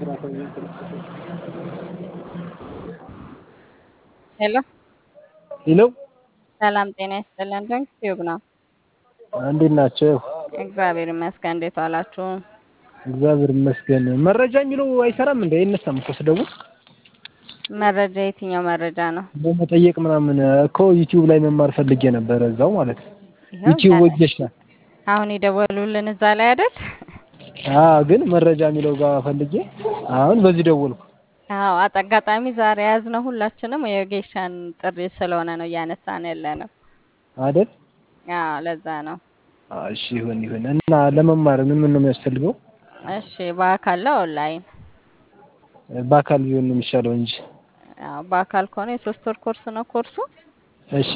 ሄሎ ሄሎ ሰላም ጤና ይስጥልን። ድንቅ ቲዩብ ነው። እንዴት ናቸው? እግዚአብሔር ይመስገን። እንዴት ዋላችሁ? እግዚአብሔር ይመስገን። መረጃ የሚለው አይሰራም እንዴ? አይነሳም እኮ ስደውል መረጃ የትኛው መረጃ ነው? በመጠየቅ ምናምን እኮ ዩቲዩብ ላይ መማር ፈልጌ ነበረ እዛው ማለት ነው። ይኸው ዩቲዩብ እዛ ላይ ወጀሽ አሁን የደወሉልን እዛ ላይ አይደል? አዎ፣ ግን መረጃ የሚለው ጋር ፈልጌ አሁን በዚህ ደወልኩ። አዎ አጋጣሚ ዛሬ ያዝነው ሁላችንም የጌሻን ጥሪ ስለሆነ ነው እያነሳን ያለ ነው። አይደል? አዎ ለዛ ነው። አዎ፣ እሺ ይሁን ይሁን። እና ለመማር ምን ምን ነው የሚያስፈልገው? እሺ በአካል ላይ ኦንላይን? በአካል ቢሆን ነው የሚሻለው እንጂ። አዎ በአካል ከሆነ የሶስት ወር ኮርስ ነው ኮርሱ እሺ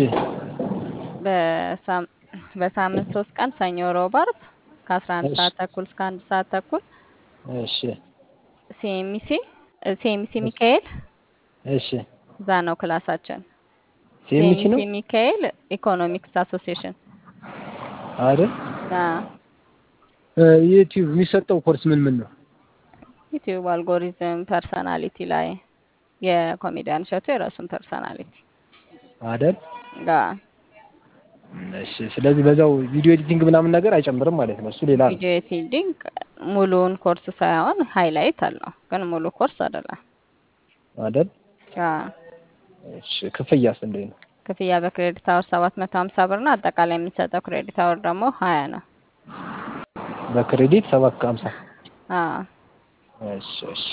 በሳም- በሳምንት ሶስት ቀን ሰኞ፣ ሮብ፣ ዓርብ ከአስራ አንድ እሺ ሰዓት ተኩል እስከ አንድ ሰዓት ተኩል እሺ ሲኤምሲ ሲኤምሲ ሚካኤል እሺ እዛ ነው ክላሳችን። ሲኤምሲ ነው ሲኤምሲ ሚካኤል ኢኮኖሚክስ አሶሲዬሽን። አይደል? አዎ ዩቲዩብ የሚሰጠው ኮርስ ምን ምን ነው? ዩቲዩብ አልጎሪዝም፣ ፐርሰናሊቲ ላይ የኮሜዲያን እሸቱ የራሱን ፐርሰናሊቲ አይደል? ጋር እሺ ስለዚህ በዛው ቪዲዮ ኤዲቲንግ ምናምን ነገር አይጨምርም ማለት ነው። እሱ ሌላ ነው ቪዲዮ ኤዲቲንግ ሙሉውን ኮርስ ሳይሆን ሃይላይት አለው፣ ግን ሙሉ ኮርስ አይደለም። አይደል? አዎ እሺ ክፍያስ እንዴት ነው? ክፍያ በክሬዲት አወር ሰባት መቶ ሀምሳ ብር ነው። አጠቃላይ የሚሰጠው ክሬዲት አወር ደግሞ ሀያ ነው። በክሬዲት ሰባት ከሀምሳ አዎ እሺ እሺ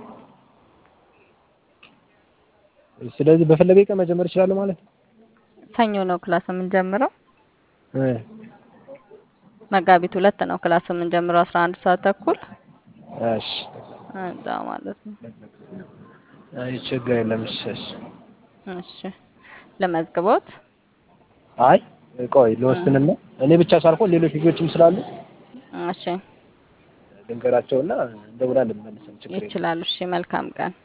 ስለዚህ በፈለገ ቀን መጀመር እችላለሁ ማለት ነው። ሰኞ ነው ክላስ የምንጀምረው። እ መጋቢት ሁለት ነው ክላስ የምንጀምረው አስራ አንድ ሰዓት ተኩል እሺ እዛ ማለት ነው። አይ ችግር የለም። እሺ እሺ እሺ ለመዝግቦት አይ ቆይ ልወስንና እኔ ብቻ ሳልሆን ሌሎች ልጆችም ስላሉ እሺ ልንገራቸውና እንደውላለን መልሰን ችግር የለም። ይችላሉ። እሺ መልካም ቀን